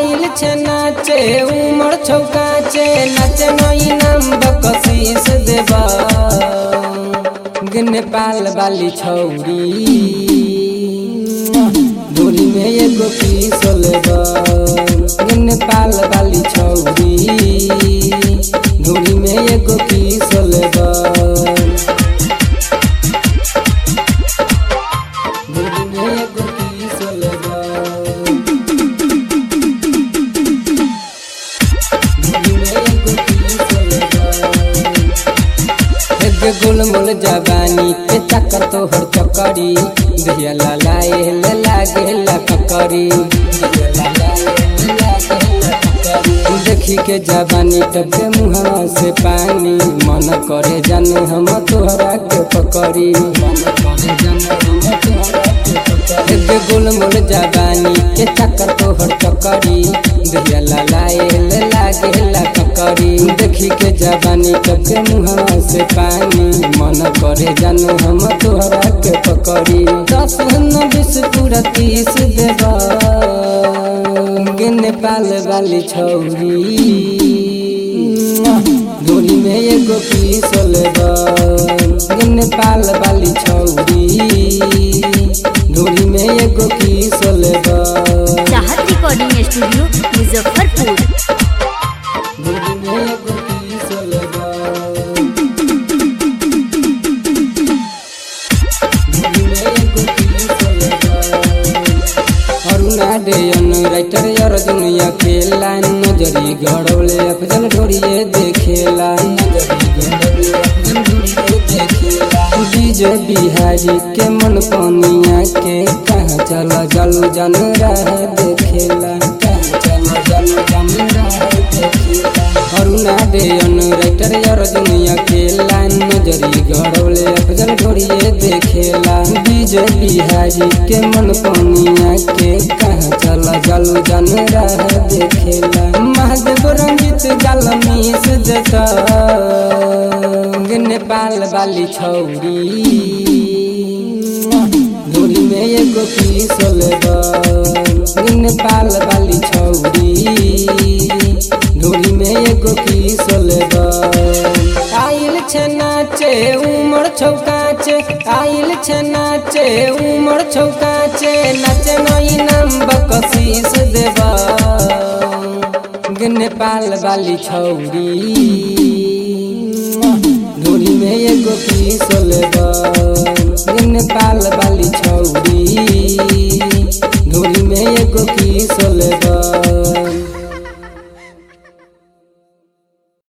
आइल छे नाचे उमर छौकाचे नाचे नई नाम बकशीस देबा नेपाल वाली छौरी डोरी में एगो पीस लेबा नेपाल वाली छौरी डोरी में एगो पीस लेबा डोरी में एगो पीस लेबा गोल मोल जवानी के चक्कर तोहर चकरी दहिया लालाए ले लागे ला ककरी देखी के जवानी टपके मुहवा से पानी मन करे जाने हम तोहरा के पकड़ी मन करे जाने हम तोहरा के पकड़ी एगे गोल मोल जवानी के चक्कर तोहर चकरी दहिया लालाए ले लागे ला ककरी देखी के जवानी टपके मुहवा से पानी मन करे जाने हम तोहरा के पकड़ी दस न बीस पूरा तीस देबा गे नेपाल वाली छौरी डोरी में एगो पीस लेबा गे नेपाल वाली छौरी डोरी में एगो पीस लेबा चाहत रिकॉर्डिंग स्टूडियो मुजफ्फरपुर डोरी में एगो पीस लेबा डोरी में एगो पीस लेबा अरुणा डेयन राइटर यार दुनिया खेला नजरी गड़ौले अफजल ढोरिए देखेला नजरी गड़ौले अफजल ढोरिए देखेला डीजे बिहारी के मन पनिया के कहाँ चला जलू जन रह देखेला कहाँ चला जलू जन रह देखेला अरुणा डेयन राइटर यार दुनिया खेला नजरी गड़ौले अफजल ढोरिए देखेला डीजे बिहारी के मन पनिया के कहाँ चला जलू जन रह देखेला महादेव रंजित गल मीस देता नेपाल वाली छौरी डोरी में एगो पीस लेबा नेपाल वाली छौरी डोरी में एगो पीस लेबा आइल छे नाचे उमर छौकाचे आइल छे नाचे उमर छौकाचे नाचे नई नाम बकशीस देबा गे नेपाल वाली छौरी डोरी में एगो पीस लेबा गे नेपाल वाली छौरी डोरी में एगो पीस लेबा